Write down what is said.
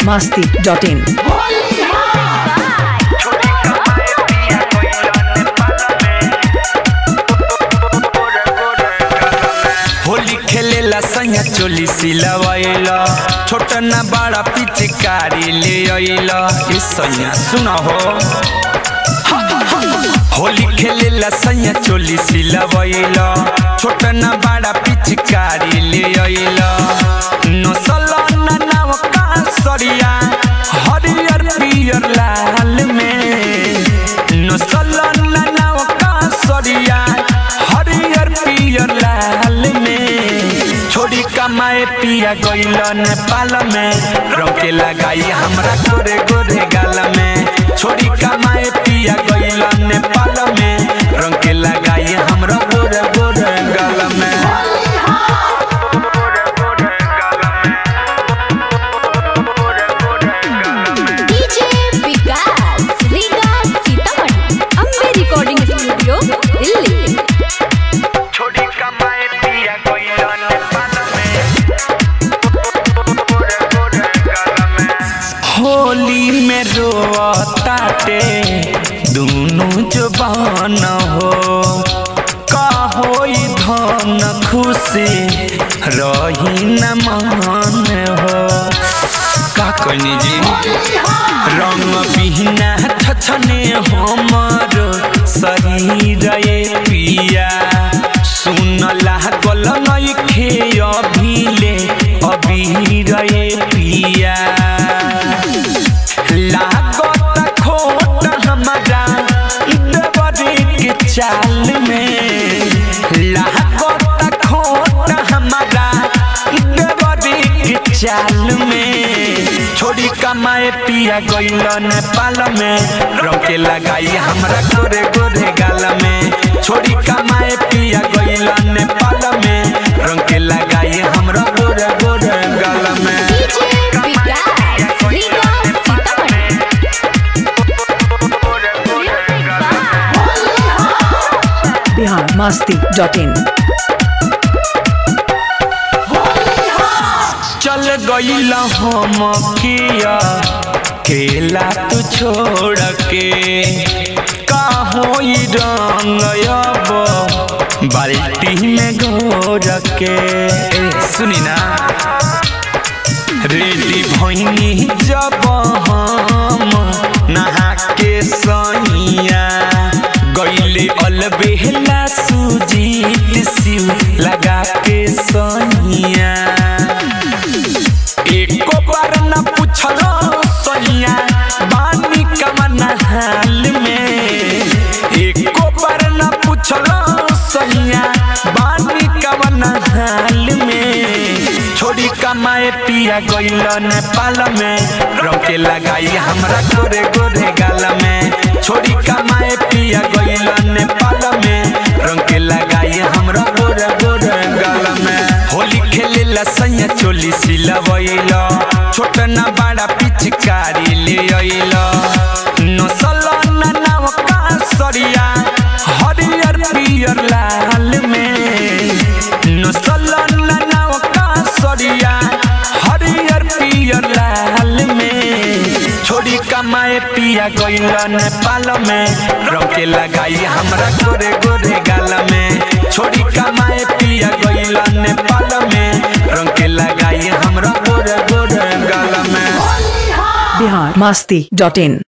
masti.in. Holi खेलेला सैया चोली सिलवैला छोट ना बड़ा पिचकारी ले अइला ए सैया सुना हो होली खेलेला सैया चोली सिलवैला छोट ना बड़ा पिचकारी ले अइला नसल ना नाव का सरिया हरियर पियर लाल में नसल ना नाव का सरिया हरियर पियर लाल में छोड़ी कमाए पिया गइल नेपाल में रंग के लगाई हमरा गोरे गोरे गाल में छोड़ी कमाए पिया गइल नेपाल में रंग के लगाई हमरा गोरे गोरे गाल में DJ Vikas Riga Sitamarhi Ambe recording studio Delhi छोड़ी कमाए पिया गइल नेपाल में होली में रोताटे दुनु जबान हो का होई धन खुशी रही न मान हो का कहनी जी रंग बिहना छछने हमर शरीर ये पिया सुन लागल नइखे अभिले अबीर ये पिया लागत खोट हमारा देवरी के चाल में लागत खोट हमारा देवरी के चाल में छोड़ी कमाए पिया गइल नेपाल में रंग के लगाई हमरा गोरे गोरे गाल में छोड़ी कमाए पिया गइल नेपाल में रंग के लगाई हमरा गोरे गोरे गाल में DJ Vikas Riga Sitamarhi Bihar masti.in. चल गइल हम किया केला तू छोड़ के का होई रंग अब बाल्टी में घोर के ए, सुनी ना रेडी भैनी जब हम नहा के सैया गइले अलबेला सुजीत सिउ लगा के सैया एको बार न पूछलो सैया बानी कमन हाल में एको बार न पूछलो सैया बानी कमन हाल में छोड़ी कमाए पिया गइल नेपाल में रंग के लगाई हमरा गोरे गोरे गाल में छोड़ी कमाए पिया गइल नेपाल में रंग के लगाई हमरा गोरे गोरे गाल में होली खेलेला सैया चोली सिलवैला छोट ना बड़ा पिचकारी ले अइला नसल ना नाव का सरिया हरियर पियर लाल में नसल ना नाव का सरिया हरियर पियर लाल में छोड़ी कमाए पिया गइल नेपाल में रंग के लगाई हमरा गोरे गोरे गाल में छोड़ी कमाए पिया गइल नेपाल में रंग के लगाई हमरा गोरे गोरे गाल में Bihar masti.in.